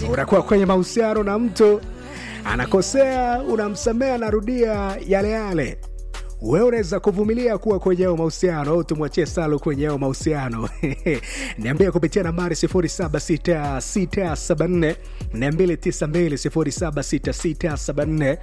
unakuwa kwenye mahusiano na mtu anakosea, unamsamea, anarudia yale yale wewe unaweza kuvumilia kuwa kwenye hayo mahusiano au tumwachie Salo kwenye hayo mahusiano? Niambie kupitia nambari 076674 292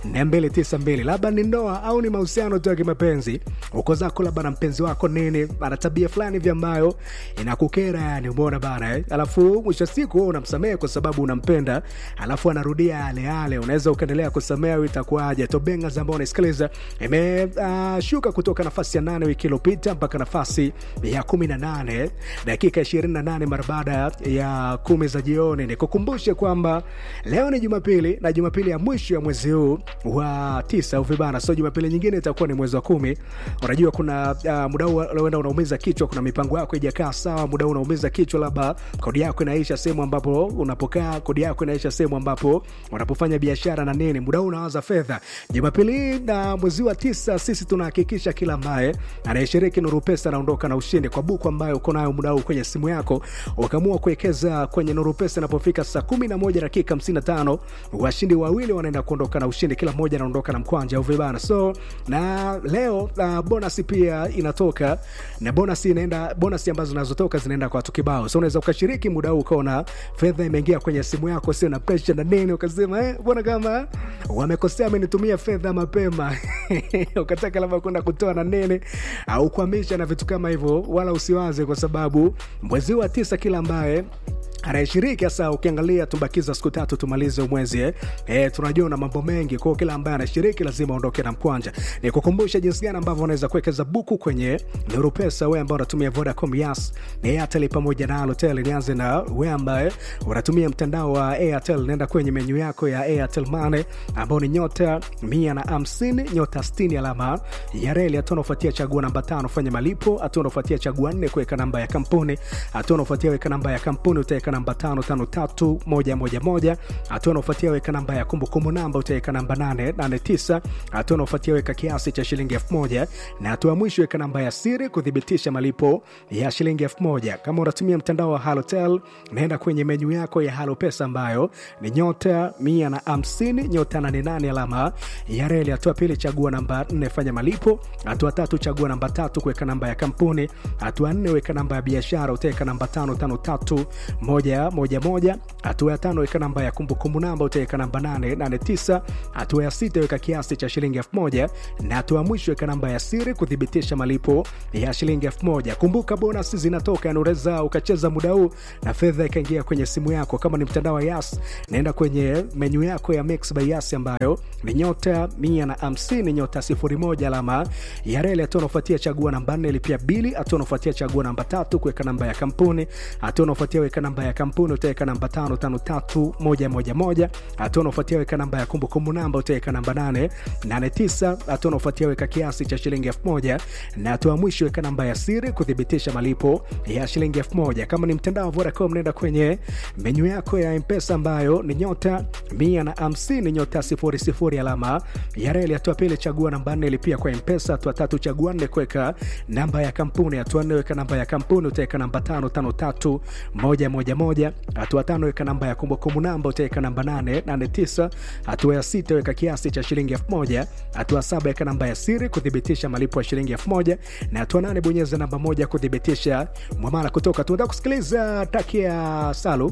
076674 labda ni ndoa au ni mahusiano tu ya kimapenzi, uko zako labda na mpenzi wako nini, ana tabia fulani hivi ambayo inakukera, yani umeona bana eh? Alafu mwisho siku wewe unamsamehe kwa sababu unampenda, alafu anarudia yale yale, unaweza ukaendelea kusamehe, itakuwaje? Tobenga ambao unaisikiliza ime uh, shuka kutoka nafasi ya nane wiki iliyopita mpaka nafasi ya kumi na nane dakika ishirini na nane mara baada ya kumi za jioni. Nikukumbushe kwamba leo ni Jumapili na Jumapili ya mwisho ya mwezi huu wa tisa uvibana, so Jumapili nyingine itakuwa ni mwezi wa kumi. Unajua kuna uh, muda huu unaenda unaumiza kichwa, kuna mipango yako ijakaa sawa, muda huu unaumiza kichwa, labda kodi yako inaisha sehemu ambapo unapokaa, kodi yako inaisha sehemu ambapo unapofanya biashara na nini, muda huu unawaza fedha. Jumapili hii na mwezi wa tisa sisi tunahakikisha kila ambaye anayeshiriki Nuru Pesa anaondoka na ushindi kwa buku ambayo uko nayo muda huu kwenye simu yako, ukaamua kuwekeza kwenye Nuru Pesa. Inapofika saa kumi na moja dakika hamsini na tano washindi wawili wanaenda kuondoka na ushindi, kila mmoja anaondoka na mkwanja au vibana. So na leo uh, bonus pia inatoka na bonus inaenda, bonus ambazo zinazotoka zinaenda kwa watu kibao. So unaweza ukashiriki muda huu ukaona fedha imeingia kwenye simu yako, sio na pressure na nini, ukasema eh, bwana kama wamekosea, amenitumia fedha mapema ukataka labda kwenda kutoa na nene au kuhamisha na vitu kama hivyo, wala usiwaze, kwa sababu mwezi wa tisa kila ambaye anayeshiriki hasa, ukiangalia tumbakiza siku tatu tumalize mwezi eh. Eh, tunajua na mambo mengi kwao, kila ambaye anashiriki lazima aondoke na mkwanja. Ni kukumbusha jinsi gani ambavyo unaweza kuwekeza buku kwenye Nuru Pesa, wewe ambao unatumia Vodacom, Yas na Airtel pamoja na Halotel. Nianze na wewe ambaye unatumia mtandao wa Airtel, nenda kwenye menyu yako ya Airtel Money ambao ni nyota mia na hamsini nyota sitini alama ya reli. Hatua unaofuatia chagua namba tano fanya malipo. Hatua unaofuatia chagua nne kuweka namba ya kampuni. Hatua unaofuatia weka namba ya kampuni utaweka namba tano tano tatu moja moja moja. Hatua unaofuatia weka namba ya kumbukumbu namba utaweka namba nane nane tisa. Hatua unaofuatia weka kiasi cha shilingi elfu moja na hatua ya mwisho weka namba ya siri kuthibitisha malipo ya shilingi elfu moja. Kama unatumia mtandao wa Halotel, naenda kwenye menyu yako ya Halo Pesa ambayo ni nyota mia na hamsini nyota nane nane alama ya reli. Hatua pili chagua namba nne fanya malipo. Hatua tatu chagua namba tatu kuweka namba ya kampuni. Hatua nne weka namba ya biashara utaweka namba tano tano tatu moja moja moja. Hatua ya tano weka namba ya kumbukumbu namba utaweka namba nane nane tisa. Hatua ya sita weka kiasi cha shilingi elfu moja na hatua ya mwisho weka namba ya siri kuthibitisha malipo ya shilingi elfu moja. Kumbuka bonus zinatoka, yani unaweza ukacheza muda huu na fedha ikaingia kwenye simu yako. Kama ni mtandao wa Yas, naenda kwenye menyu yako ya Mix by Yas ambayo ni nyota mia na hamsini nyota sifuri moja alama ya reli. Hatua unaofuatia chagua namba nne lipia bili. Hatua unaofuatia chagua namba tatu kuweka namba ya kampuni. Hatua unaofuatia weka namba ya kampuni utaweka namba tano tano tatu moja moja moja. Hatua unaofuatia weka namba ya kumbukumbu namba utaweka namba nane nane tisa. Hatua unaofuatia weka kiasi cha shilingi elfu moja na hatua ya mwisho weka namba ya siri kuthibitisha malipo ya shilingi elfu moja. Kama ni mtandao wa Vodacom nenda kwenye menyu yako ya Mpesa ambayo ni nyota mia na hamsini nyota sifuri sifuri alama ya reli. Hatua pili chagua namba nne lipia kwa Mpesa. Hatua tatu chagua nne kuweka namba ya kampuni. Hatua nne weka namba ya kampuni utaweka namba tano tano tatu moja moja moja. Hatua tano weka namba ya kumbukumbu namba utaweka namba nane nane tisa. Hatua ya sita weka kiasi cha shilingi elfu moja. Hatua saba weka namba ya siri kuthibitisha malipo ya shilingi elfu moja na hatua nane bonyeza namba moja kuthibitisha mwamala kutoka. Tunaenda kusikiliza taki ya Salu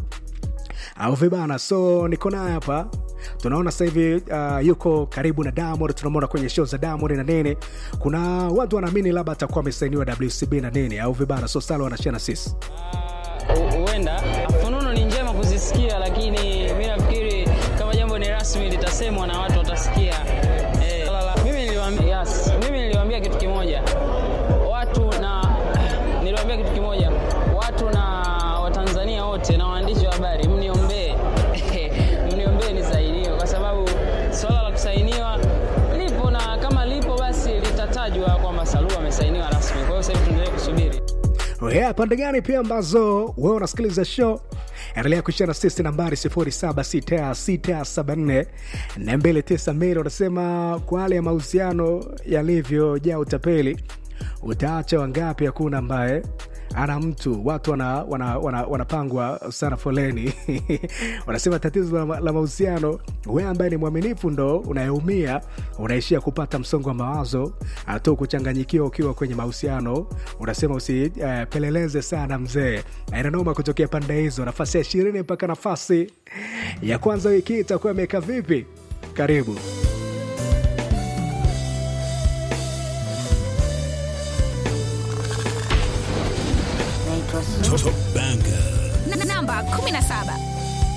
au vibana, so niko naye hapa tunaona sasa hivi uh, yuko karibu na Diamond, tunamwona kwenye show za Diamond na nini. Kuna watu wanaamini labda atakuwa amesainiwa WCB na nini au vibana, so Salo anashia na sisi huenda fununu ni njema kuzisikia, lakini mi nafikiri kama jambo ni rasmi litasemwa na watu watasikia. Eh, mimi niliwaambia, yes, mimi niliwaambia kitu kimoja watu na niliwaambia kitu kimoja watu na Watanzania wote na waandishi wa habari, mniombee mniombee nisainiwe, kwa sababu swala la kusainiwa lipo na kama lipo basi litatajwa kwamba Salua amesainiwa rasmi. Kwa hiyo sasa hivi tuendelee kusubiri. yeah, pande gani pia ambazo wewe unasikiliza show endelea kuishia na sisi nambari 076674 na 292 unasema kwa hali ya mahusiano yalivyojaa utapeli utaacha wangapi hakuna ambaye ana mtu watu wanapangwa wana, wana, wanapangwa sana foleni wanasema tatizo la, la mahusiano we ambaye ni mwaminifu ndo unayeumia unaishia kupata msongo wa mawazo tu kuchanganyikiwa ukiwa kwenye mahusiano unasema usipeleleze uh, sana mzee inanoma kutokea pande hizo nafasi ya ishirini mpaka nafasi ya kwanza wiki hii itakuwa imeweka vipi karibu naitwa Su- Top Banger. Na- namba 17